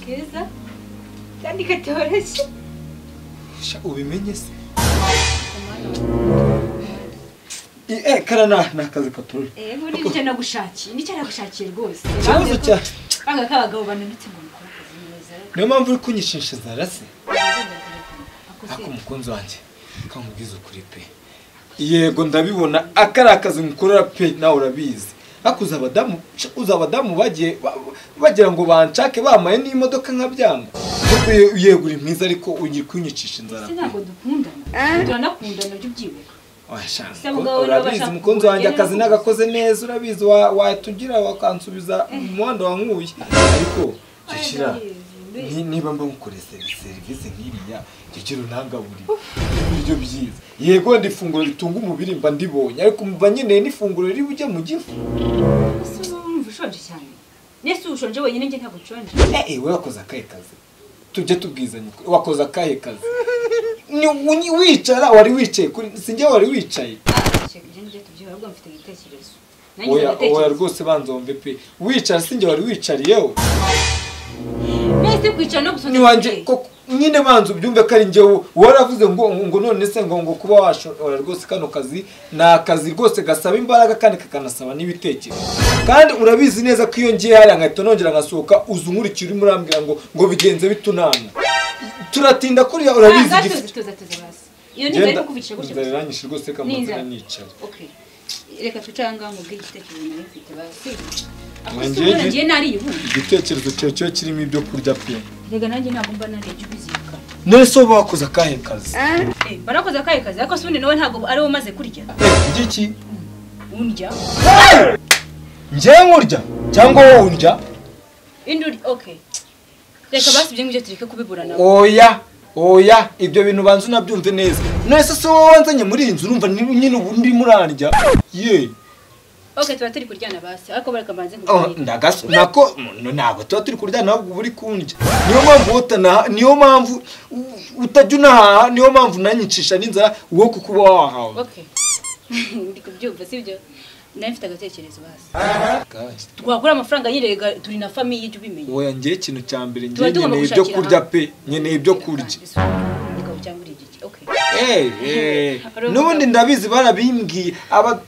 keza kandi katoroshye sha ubimenye se eh kana na ni akazi katoroshye eh muri nicyo nagushakiye nicyo nagushakiye rwose ikibazo cya aka k'abagabo bananutse ngo mukore akazi neza niyo mpamvu uri kunyishishiriza rase ako akose umukunzi wanjye kamubwiza ukuri pe yego ndabibona akari akazi ngukorera pe nawe urabizi ariko uzi abadamu sha, uzi abadamu bagiye ba- bagira ngo banshake bamaye n'imodoka nka byanga Ariko ye- yego uri mwiza ariko ugiye kunyicisha inzara ese pe ntabwo dukundana turanakundana ujya ubyibuka Oya, Se ko- mugabo niba urabizi ashaka umukunzi wanjye kukugeraho akazi nagakoze neza urabizi wa- watugira wakansubiza mu muhanda wa nkuye ariko jyira niba mba nkukoreye seri- serivisi nk'iriya jyira unangaburi ibiryo byiza yego wenda ifunguro ritunga umubiri mba ndibonye ariko mba nkeneye n'ifunguro riri bujye mu gifu ese urumva ushonje cyane nese ushonje wenyine njye ntabwo nshonje eh eh, we wakoze akahe kazi tujye tubwizanya ukuri, wakoze akahe kazi Ni- uni- wicara wari wicaye kuri sinjye wari wicaye Shaka njye njye tubyihora ubwo mfite igitekerezo nanjye oya oya ndatekereza rwose banzombe pe wicara sinjye wari wicariyewe nese kwicara no gusonza niwanjye koko nyine banza ubyumve ko ari njyewe waravuze ngo ngo none se ngo ngo kuba washora rwose kano kazi ni akazi rwose gasaba imbaraga kandi kakanasaba n'ibitekerezo kandi urabizi neza ko iyo ngiye hariya nkahita nongera ngasohoka uzi unkurikira urimo urambwira ngo ngo bigenze bitunana turatinda kuriya urabizi Ah, igifite gatuza tuza tuza basi iyo ni inzara ikukubikira gutya inzara gusa iranyishe rwose Ni kamanzi inzara. iranicara okay reka twicare aha ngaha mubwire igitekerezo nari mfite basi Nanjye akose ubona njye- njye nariye ubu igitekerezo cyawe cyo kirimo ibyo kurya pe rega nanjye ntabwo mba nariye jya ubizirika none se wowe wakoze akahe kazi Eh, barakoze akahe kazi ariko se ubundi nawe ntabwo ari we umaze kurya Eh, ngiki undya njyewe nkurya cyangwa wowe urya indi urya okay reka basi ibyo ngibyo tureke kubiburana oya oya ibyo bintu banza unabyumve neza nese si wowe wanzanye muri iyi nzu urumva ni- nyine ubu ndimo urarya ye okay tuba turi kuryana basi ariko bareka mbanze Oh, nkubwire ndagaso nako no, ntabwo tuba turi kuryana ahubwo uba uri kundya niyo mpamvu wowe utanaha niyo mpamvu u- utajya unahaha niyo mpamvu nanyicisha n'inzara wowe kuko uba wahawe okay ndi kubyumva sibyo nari mfite agatekerezo basi twakura amafaranga yirega turi na famiye jya ubimenya oya njyewe ikintu cya mbere njyewe Tuba tugomba nkeneye ibyo gushakira kurya hamwe. pe nkeneye ibyo kurya Reka cyangwa uri igiki okay Eh, eh. Urumva. n'ubundi ndabizi barabimbwiye aba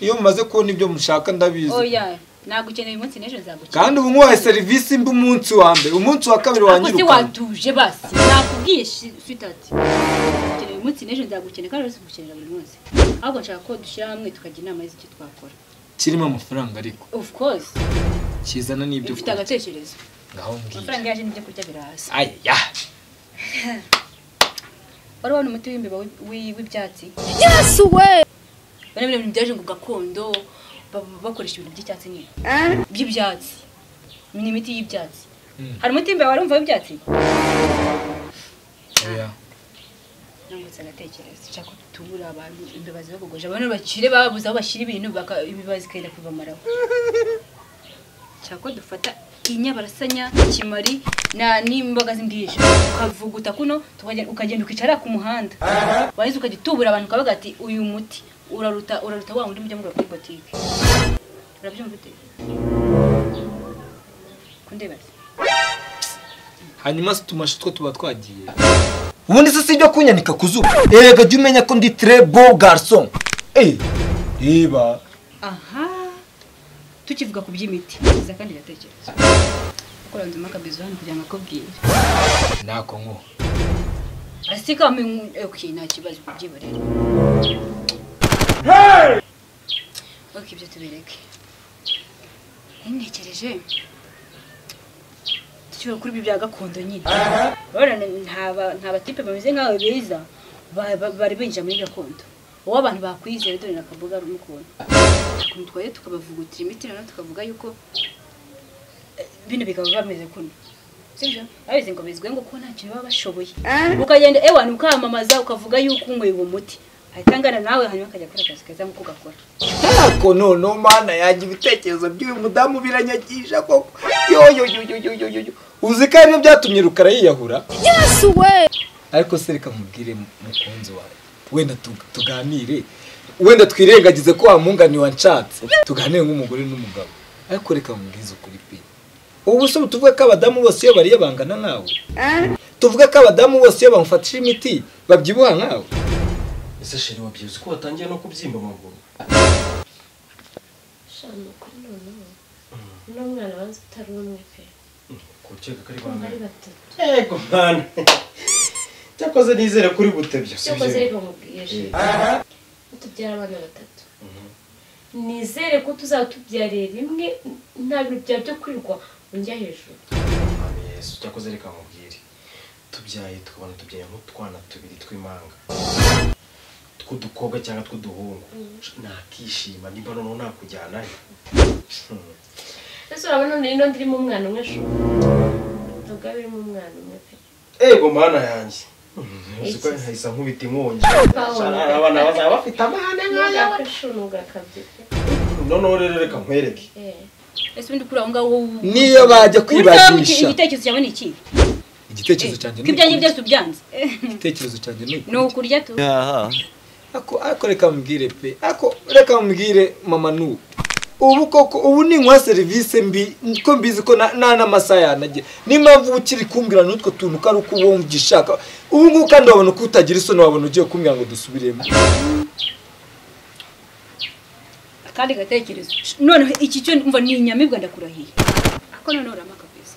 iyo mumaze kubona ibyo mushaka ndabizi oya nagukeneye umunsi n'ejo nzagukira kandi ubu nguhaye serivisi mbi umunsi wa mbere umunsi wa kabiri wakoze wanyirukana watuje basi nakubwiye switati ukeneye umunsi n'ejo nzagukeneye kandi uretse kugukenera buri munsi ahubwo nshaka ko dushyira hamwe tukajya inama y'icyo twakora kirimo amafaranga ariko of course kizana n'ibyo ufite kurya agatekerezo ngaho mbwiye amafaranga yaje n'ibyo kurya biraza aya wari wabona umuti w'imbeba w'i- w'i- w'ibyatsi Yes we. bari bari byaje ngo gakondo ba- bakoresha ibintu by'icyatsi nyine by'ibyatsi ni imiti y'ibyatsi Mm. hari umuti w'imbeba warumva w'ibyatsi oya nungutse agatekerezo nshaka ko tubura abantu imbeba zibagogoje abantu bakire babuze aho bashyira ibintu baka- ibiba zikagenda kubamaraho nshaka ko dufata inyabarasanya kimari na n'imboga z'imbwija ukavuguta kuno tukagenda- ukagenda ukicara ku muhanda warangiza ukajya utubura abantu ukavuga ati uyu muti uraruta uraruta wa wundi mujya mugura kuri botike urabyumva ute kundeba se? hanyuma si tumashi two tuba twagiye ubundi se si ibyo kunyanika ku zuba erega jya umenya ko ndi tre bo garson eh reba aha tukivuga ku by'imiti iza kandi gatekerezo ukora nzima akabizo hano kugira ngo akubwire ntako nko asika okay nta kibazo kubyiba rero okay ibyo tubireke ntekereje dushobora kuri ibi bya gakondo nyine urabona nta ba- nta batipe bameze nkawe beza ba- ba- bari binjira muri gakondo wowe abantu bakwizera dore nakavuga ari umukuntu ukuntu twaye tukabavugutira imiti noneho tukavuga yuko eh, bino bikaba bameze kuno sibyo babizi ngo bizwi ngo kuko ntacyo baba bashoboye ukagenda ewana ukamamaza ukavuga yuko unyweye uwo muti ahita angana nawe hanyuma akajya akora akazi keza nk'uko gakora ntako noneho mana yanjye ibitekerezo by'uyu mudamu biranyagisha koko yoyoyoyoyoyoyo uzi ko aribyo byatumye rukara yiyahura Yes we. ariko se reka mubwire mu- mukunzi wawe wenda tu- tuganire wenda twirengagize ko wa mwunganiye wanshatse tuganire nk'umugore n'umugabo ariko reka mubwize ukuri pe ubu se tuvuge ko abadamu bose iyo bariye bangana nkawe tuvuge ko abadamu bose iyo bamufatishije imiti babyibuha nkawe ese sheri wabyibutse ko watangiye no kubyimba amaguru shano kuri noneho uno mwana banza utari umwe pe kucyega ko ari kumva ari bangana batatu yego mwana cyakoze nizere kuri butebya cyo koze ariko mubwiye sheri utubyara abana batatu nizere ko tuzaba tubyariye rimwe nta bintu byaba byo kwirwa unjya hejuru Mwami yesu cyakoze reka mubwire tubyaye tukabona tubyaye nk'utwana tubiri tw'imanga tw'udukobwa cyangwa tw'uduhungu nakishima nimba noneho nakujyanayo Hmm. ese urabona none ino ndirimo umwana umwe shuri ntabwo yaba irimo umwana umwe pe ego mana yanjye Iki? Uzi ko nkahise nkubita inkongi Paul. Shana, abana bazaba bafite amahane nkaya ntabwo shuri ntugakabye pe noneho rero reka nkwereke Eh. ese ubundi kuri aho ngaho wowe- niyo bajya Burya kwibazisha igitekerezo cyawe ni iki igitekerezo cyanjye ko ni ibyanjye ukuri. byose ubyanze igitekerezo cyanjye ni ni ukuri. ukurya tu ako ako reka mubwire pe ako reka mubwire mama nu ubu koko ubu ninkwa serivisi mbi ko mbizi ko na- nta n'amasaha yanagira niyo mpamvu uba ukiri kumbwira n'utwo tuntu ko ari uko uba wumva ugishaka ubu ngubu kandi wabona ko utagira isoni wabona ugiye kumbwira ngo dusubiremo akandi gatekerezo noneho iki cyo umva ni inyamibwa ndakurahiye ako noneho uramaka pesa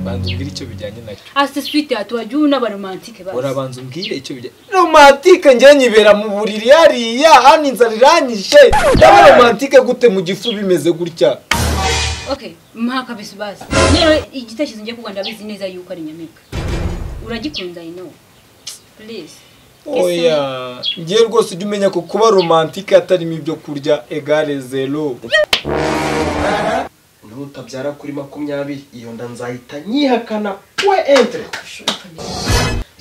banza umbwire icyo bijyanye nacyo ase swite hatuwaje unabaromantike basi urabanza umbwire icyo bijyanye romantike njye nyibera mu buriri hariya hano inzara iranyishe ndaba romantike gute mu gifu bimeze gutya okay mpaka pesa basi rero igitekerezo ngiye kuba ndabizi neza yuko ari inyamibwa uragikunda i know please oya ngiye rwose ujya umenya ko kuba romantike atarimo ibyo kurya egare zero nutabyara kuri makumyabiri iyo nda nzahita nyihakana we entre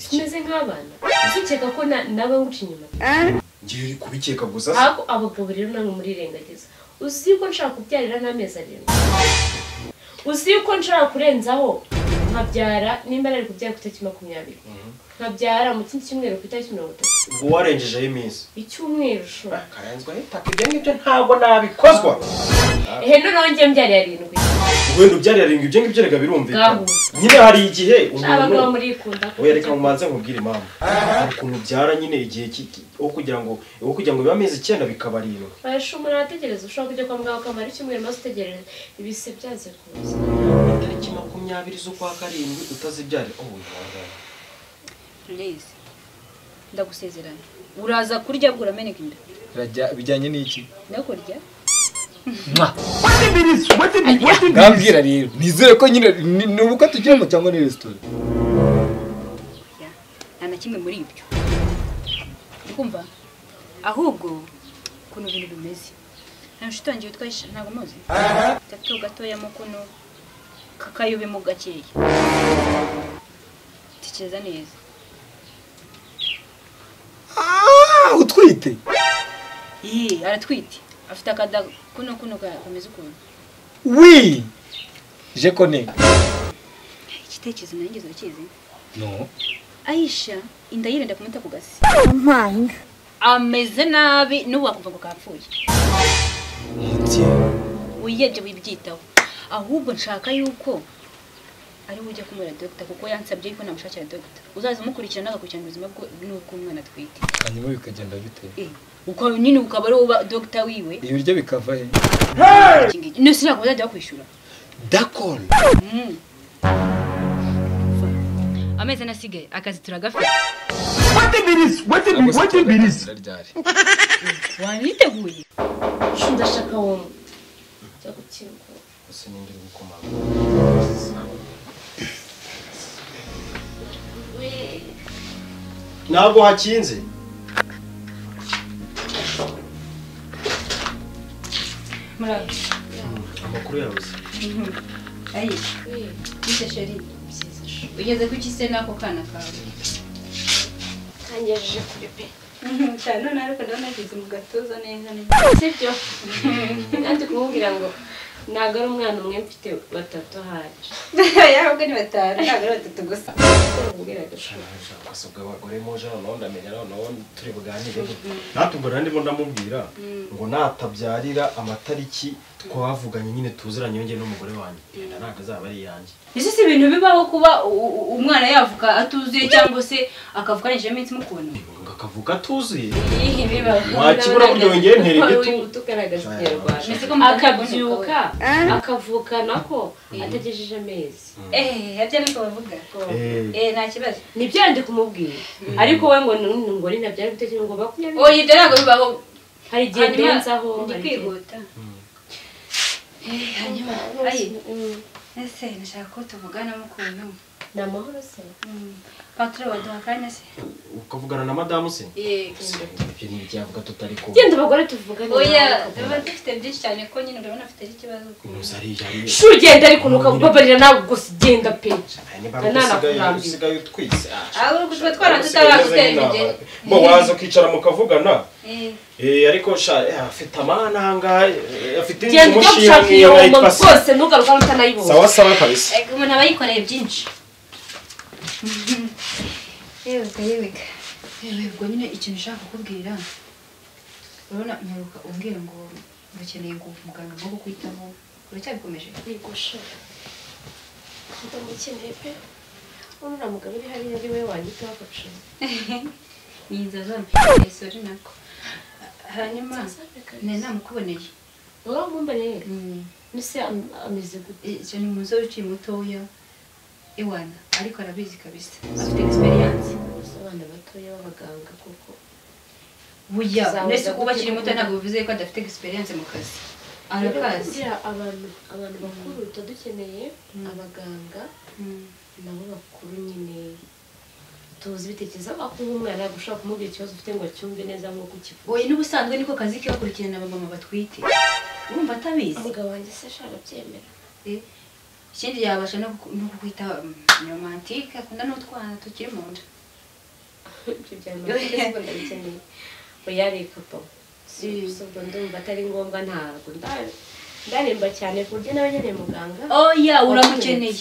tumeze nk'abana dukeka ko na- naba nguca inyuma ngiye uri kubikeka gusa se ariko abagabo rero namwe murirengagiza uzi ko nshaka kubyarira n'amezi arindwi uzi ko nshaka kurenzaho nkabyara nimba nari kubyara ku itariki makumyabiri nkabyara mu kindi cyumweru ku itariki mirongo itatu ngo warengejeho iminsi icyumweru shora karenzwa hitaka ibyo ngibyo ntabwo nabikozwa ehe noneho njye mbyariye arindwi wenda ubyariraringa ibyo ngibyo reka birumvikana Gahu. nyine hari igihe abagabo umuntu murikunda oya reka mubanze nkubwire impamvu hari ukuntu ubyara nyine igihe ki- aho kugira ngo aho kugira ngo bibe amezi icyenda bikaba arindwi umuntu arategereza ushobora kujya kwa muganga ukamara icyumweru maze utegereza ibise byanze kuza tariki makumyabiri z'ukwa karindwi utazibyare oh wihangane please ndagusezeranya uraza kurya bwo urameneka inda Birajya- bijyanye n'iki ndakurya ngambwira rero nizere ko nyine ni ni ubukwe tugiyemo cyangwa ni resitora Ya, nta na kimwe muri ibyo kumva ahubwo ukuntu ibintu bimeze nta nshuti wanjye witwa Aisha, ntabwo muzi gato gatoya mo kuno kakayobe mo gakeya tekereza neza Ah, utwite Yee, aratwite afite akada kuno kuno ka- kameze ukuntu wi je kone igitekerezo nanjye urakizi no ayisha inda yirinda kumuta ku gasi ameze nabi n'ubu wakumva ngo kapfuye Njye, wiyebye wibyitaho ahubwo nshaka yuko ari ujya kumubwira dogita kuko yansabye yuko namushakira dogita uzaza umukurikirana agakurikirana ubuzima bwe- n'ubw'umwana atwite hanyuma bikagenda bite Eh, ukaba nyine ukaba ari uba dogita wiwe ibiryo bikava he iki ngiki. no sinakaba uzajya bakwishyura dakol Mm. amezi ane asigaye akazi turagafite waniteguye ndashaka wumva njya gukingura gusa nindi uri gukomanga ntabwo hakinze murabe amakuru yawe se ayisha bise sheri byiza shora ugeze ku kise n'ako kana kawe kangejeje kuri pe cyane none ariko ndabona yageze mu gatuza neza neza sibyo nanjye kumubwira ngo ntabwo ari umwana umwe mfite batatu ahari yahabwa ni batanu ntabwo ari batatu gusa Ubwira agashuri. ugasabwa abagore muje noneho ndamenya noneho turi buganire natubwo ndimo ndamubwira ngo natabyarira amatariki twavuganye nyine tuziranye yongeye n'umugore wanjye yenda ntabwo azaba ari iyanjye ese si ibintu bibaho kuba u- u- umwana yavuka atuzuye cyangwa se akavuka arengejeho iminsi mukunda ngo akavuka atuzuye Iyi bibaho. Wakibura burya wongeye ntera igitutu. Wari ubuto ugaragaza ikinyarwanda Mbese ko mukunda akabyuka Ah. akavukana ko atagejeje amezi ehehe habya niko bavuga Eh. eh nta kibazo nibyo yandi kumubwira ariko we ngo ni- ngo ni nabyara ibitekerezo ngo makumyabiri oya ibyo ntabwo bibaho hari igihe Hanyuma, benzaho ndi hari igihe- kwihuta Eh, hanyuma ayi ese nashaka ko tuvugana mukuntu ni amahoro se patire waduha akanya se ukavugana na madamu se ibyo ni ibyavuga tutari kuba genda abagore tuvugane oya nawe. tuba dufite byinshi cyane ko nyine urabona afite ikibazo intuza ariya ariya shu ugenda ariko ntukagubabarira nawe gusa ugenda pe niba Nana usigaye kurambiwe. usigaye utwise Ahubwo tuba twaratutarakutera imigeri. bo waza ukicara mukavugana Eh, Eh, ariko sha eh, afite amahana ahangaha eh, afite inzu genda ujya umushinga gushaka iyo nk'iyo ngoma mwayitwa se rwose ntugaruka utanayibonye sawa sawa kabisa eh, umuntu aba yikoreye byinshi yeweka yeweka yewe ubwo nyine ikintu ushaka kukubwira urabona nyaruka umbwira ngo ukeneye ngo muganga ngo kukwitaho uracyabikomeje ndamukeneye pe urura mugabo uri hariya ari we wanyitaho agacuma ni inzara zamufitiye sori nako hanyuma nari namukuboneye wowe mumbarere Mm, mbese am- ameze gute icyo ni umusore ukiri mutoya iwana ariko arabizi kabisa afite egisperiyanse Gusa abana batoya b'abaganga kuko buya Zawe mbese kuba zagutuka akiri muto kuko- ntabwo bivuze ko adafite egisperiyanse mu kazi arakazi kugira abantu abantu bakuru tuba dukeneye abaganga nabo bakuru nyine tuzi ibitekerezo aho kuba umwana ushobora kumubwira ikibazo ufite ngo acyumve neza nk'uko ukivuga oya n'ubusanzwe niko kazi ke bakurikirana abamama batwite urumva atabizi umugabo wanjye se ashaka byemera Eh, ikindi yabasha no kuku- no kukwita romantike akunda n'utwana tukiri mu nda ibyo byari amategeko ndabikeneye oya reka pa si si ubwo ndumva atari ngombwa ntabwo nda- ndaremba cyane ku buryo nawe nyine muganga oya uramukeneye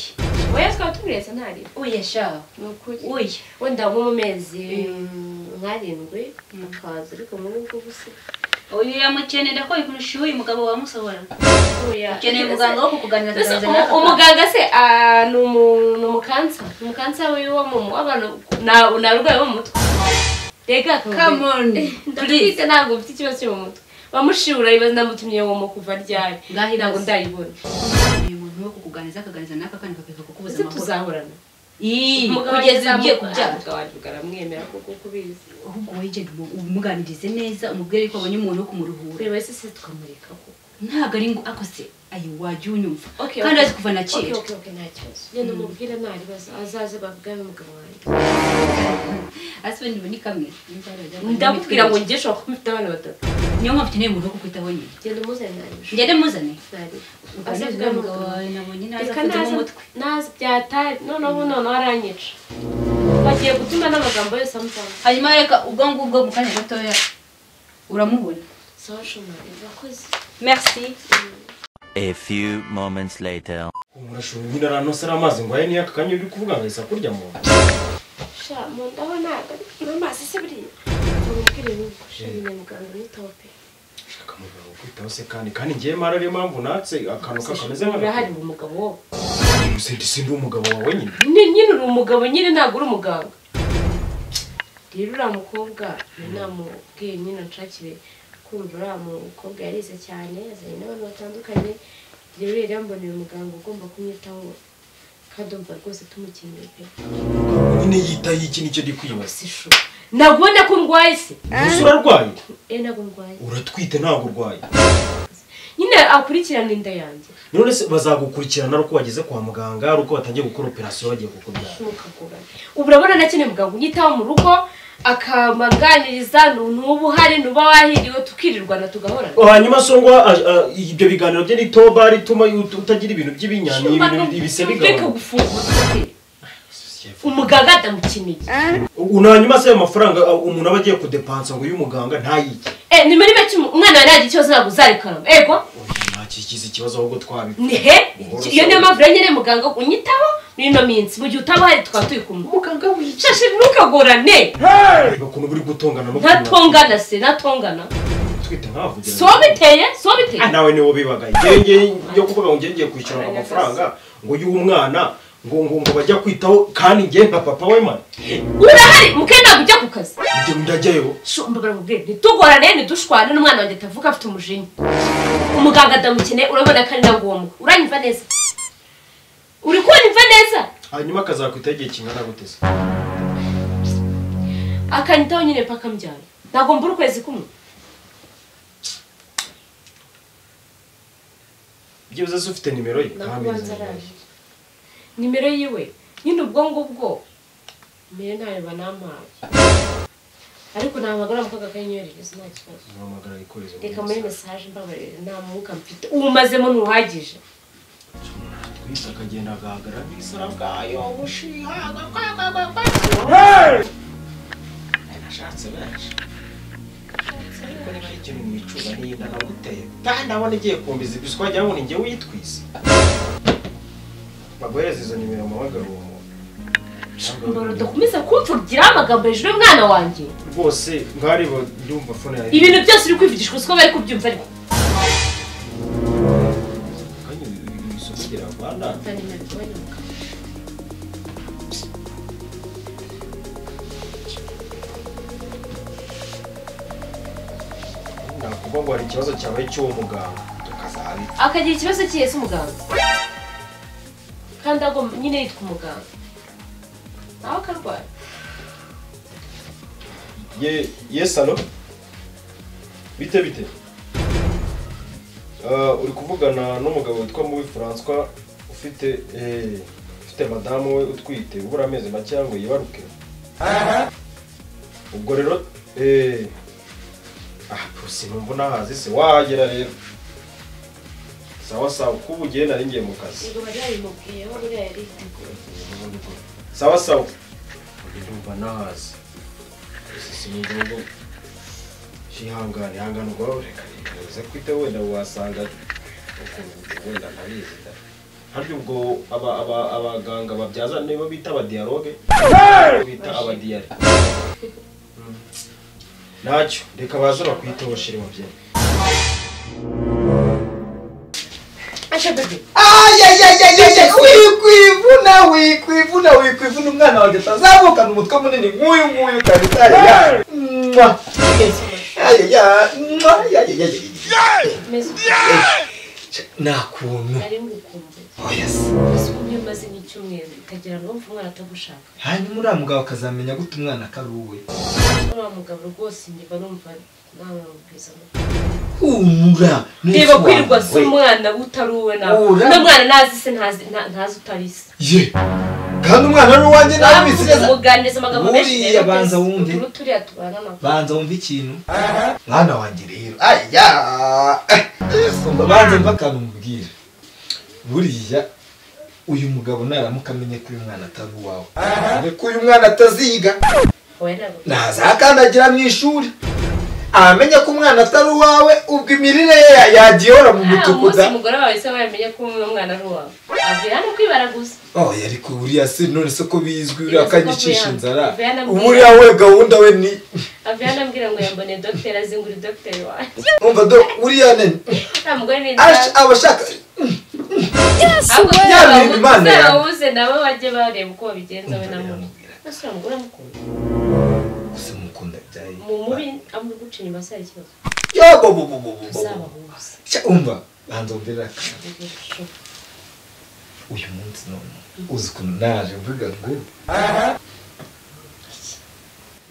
oya twaba tumuretse ntareba oya sha ni ukuri oya wenda nko mu mezi Mm. nkarindwi Mm. akaza ariko muri ubwo busa oya uramukeneye ndakora ikintu ushyuye umugabo wamusohora oya ukeneye umuganga wo kukuganira Mbese akaganira umu- umuganga se ah, ni umu- ni umukansa ni umukansa wiwe wo mu w'abantu ni arwaye bo mu mutwe rega Come on, ndakwite ntabwo mfite ikibazo cyo mu mutwe bamushibura ibibazo ndamutumye womo kuva ryari Ngaho ibibazo. ntabwo ndayibona uyu muntu wo kukuganiriza akaganiriza n'aka kandi kakeka kukubuza ese amahoro tuzahorana Ii, Umugabo kugeza wagize ugiye amu- kubyara umugabo wanjye ukaramwemera kuko uko ubizi ahubwo wowe genda umu- umuganirize neza umubwire ko abonye umuntu wo kumuruhura buri wese se tukamureka kuko ntabwo ari ngo akose ayo wajya unyumva Okay, kandi okay. azi kuva na oke kera oke oke nta kibazo genda umubwire nta bibazo azaze bavugane n'umugabo wanjye ase ibintu ni kamwe ndamubwira ngo njye ushobora kuba mfite abana batatu niyo mpamvu ukeneye umuntu wo kukwitaho nyine genda umuzane ntabwo ngende muzane azavuga n'umugabo wanjye nabonye naza reka afite naza umutwe naza byatari noneho noneho aranyica bagiye gutuma n'amagambo yose amutanga hanyuma reka ubwo ngubwo mu kanya gatoya uramubona sawa shumari urakoze merci A few moments later. umurashuri nyine aranosera amazi ngo aye n'iyaka kanya uri kuvuga ngo ahise kurya mu nda sha mu ndaho ntabwo ari kunywa amazi se buriya umubwire n'uko shimye muganga nitaho pe shaka mugabo kwitaho se kandi kandi ngiye mara ariyo mpamvu natse akantu kakameze urahari nk'agakuru umugabo wo gusa ndi sindi umugabo wawe nyine nyine nyine uri umugabo nyine ntabwo uri umuganga rero uriya mukobwa namubwiye nyine nshakire kumva uriya mukobwa yarize cyane yazanye n'abantu batandukanye rero yari yamboneye umuganga ugomba kumwitaho kandi umva rwose tumukeneye pe nyine yitaye iki nicyo ndi kwibaza si shu ntabwo ubona ko ndwaye se gusa urarwaye e ntabwo ndwaye uratwite ntabwo urwaye nyine akurikirana inda yanjye none se bazagukurikirana ari uko wageze kwa muganga ari uko batangiye gukora operasiyo bagiye kukubyara ntukagorane ubu urabona nakeneye muganga unyitaho mu rugo akamaganiriza ntuba uhari ntuba wahiriwe tukirirwana tugahorana hanyuma so ngo ah, ah, ibyo biganiro bye ni toba rituma ut- utagira ibintu by'ibinyani ibintu ibise reka bigabanuka gufungura umuganga atamukeneye ubu ni hanyuma se ayo mafaranga ah, umuntu aba agiye kudepansa ngo uyu muganga ntayike eh ni muri make umu- umwana wanjye yagira ikibazo ntabwo uzarekanwa ego Oya, nta ntakigize ikibazo ahubwo twabikora nihe iyo niyo mpamvu rero nyine muganga unyitaho n'ino minsi mu gihe utaba uhari tukaba turi kumwe muganga shashi ntukagorane reba ukuntu buri gutongana no ntatongana se ntatongana twite nk'abavugira si wowe biteye si wowe biteye Ah, nawe niwo bibagaye ngenge yo kuvuga ngo njye ngiye kwishyura amafaranga ngo uyu umwana ngo ngo ngo bajya kwitaho kandi njye nka papa we man urahari mukenda ntabwo ujya ku kazi njye ndajyayo shombagara ubwe ntitugorane ntidushwane n'umwana wanjye atavuka afite umujinya umuganga adamukeneye urabona ko ari na ngombwa uranyumva neza uri kunyumva neza hanyuma akazakwitaho igihe kingana gute se akanyitaho nyine paka mbyara ntabwo mbura ukwezi kumwe byibuze se ufite nimero ye nakubanza araje nimero yiwe nyine ubwo ngubwo mbere ntayo banampaye ariko nahamagara mu kaga kanyoherereza nta kibazo ntamagara ikorezo reka muri mesaje mbabarira nta mwuka mfite uwumazemo ntuhagije twise akagenda agahagara bisara bwayo bushiha nashatse benshi ariko niba ari ikintu nicuza nirinda naguteye kandi ndabona igiye kumbiza ibiswa wagira ngo ni njye witwise baguhereza izo nimero mpamagara uwo mbara muntu udakomeza kumvugiraho amagambo hejuru y'umwana wanjye rwose ngareba ndumva fone yawe ibintu byose uri kwivugishwa siko bari kubyumva ariko kanya ibisoko gira rwanda nakuvuga ngo hari ikibazo cyabaye cy'uwo muganga tukazabi akagira ikibazo cy'iyi si umuganga kandi agomba nyine yitwa umuganga nawe akarwara ye yes alo bite bite Uh, uri kuvugana n'umugabo witwa mubi françois ufite eh, ufite madamu we utwite ubura amezi make ngo yibaruke ubwo rero eh, ah pusi numva nahazi se wahagera rero sawa sawa kuba ugiye nari ngiye mu kazi sawa sawa ndumva nahazi sinumva ngo ihangane ihangane ubwo reka bivuze kwite wenda wasanga ukuntu wenda ntabizi da harya ubwo aba aba abaganga babyaza nibo bita abadialogue bita abadiyari Mm. ntacyo reka baze bakwiteho shiri mubyeyi asha bebe wikwivuna wikwivuna wikwivuna umwana wanjye atazamukana umutwe munini nk'uyu nguyu kabisa Mwah. Ayaya, mwah, ayayaya. meze nta kuntu ari ngukumbuye Oya se. gusa ubu iyo umaze nk'icyumweru ukagira ngo wumve umwana atagushaka hanyuma uriya mugabo akazamenya gute umwana ko ari uwe uriya mugabo rwose njye numva nawe wabwiza humura reba kwirirwa si umwana utari uwe nawe Ura. n'umwana ntazi se ntazi nta- ntazi utari se ye kandi umwana ari uwanjye nawe Bavuze, bisineza muganiriza amagambo menshi Buriya rero banza pe, wumve. utuntu turiya tubana na banza wumve ikintu mwana wanjye rero aya banza mva akantu mubwira buriya uyu mugabo naramuka amenye ko uyu mwana atari uwawe dore ko uyu mwana ataziga wowe ntabwo ntazakandagira mu ishuri amenya ko umwana atari uwawe ubwo imirire ye ya- yagiyora mu Ah, umunsi mutukuda umugore wawe se wamenye ko uyu mwana ari uwawe avuye hano kwibara gusa oh yari kuburiya se none se ko bizwi uriya Ese ko akanyicisha buriya- inzara buriya namubwira- uburiya we gahunda we ni avuye hano ambwira ngo yambone dogiteri azingura dogiteri wanjye umva do uriya ne nta mugore ni ash- aba ashaka ahubwo Ya mirimo Imana yawe. uzababuze nabo bajye bareba uko babigenza we na mubi ese uriya mugore amukunda gusa mukunda byaye mu mubi amuri guca inyuma se hari ikibazo yo bo bo bo bo bo bo uzababuze Sha, umva banza umbwira akantu. Ugiye gushora. uyu munsi none uzi ukuntu naje mvuga ngo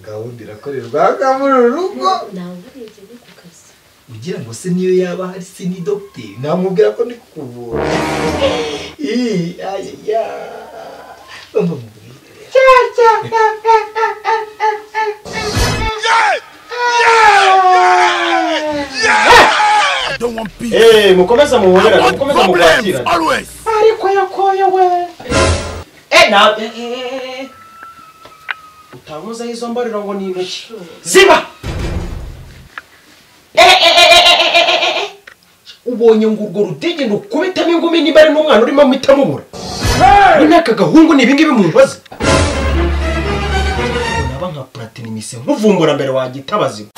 gahunda irakorerwa hanga muri uru rugo ntawe urebye uri ku kazi ugira ngo se niyo yaba hari se ni dogiteri namubwira ko ndi kukuvura Ih, ay, ay, ay. Bumva mu buriri. Cya, cya, cya, cya, cya, cya, cya, cya, cya, cya. Eh, mukomeza mubonera mukomeza mukwakira ariko yakoyowe Eh, na eh, eh, eh. utankozaho izo mbariro ngo ni intoki ziba Eh, eh, eh, eh, eh, eh, eh, eh, eh. ubonye ngo urwo rutege rukubitamo ingumi niba ari n'umwana urimo muhita mubura ubu n'aka gahungu ni ibingibi mubaza naba nka platini mise nkuvumbura mbere wagita abazima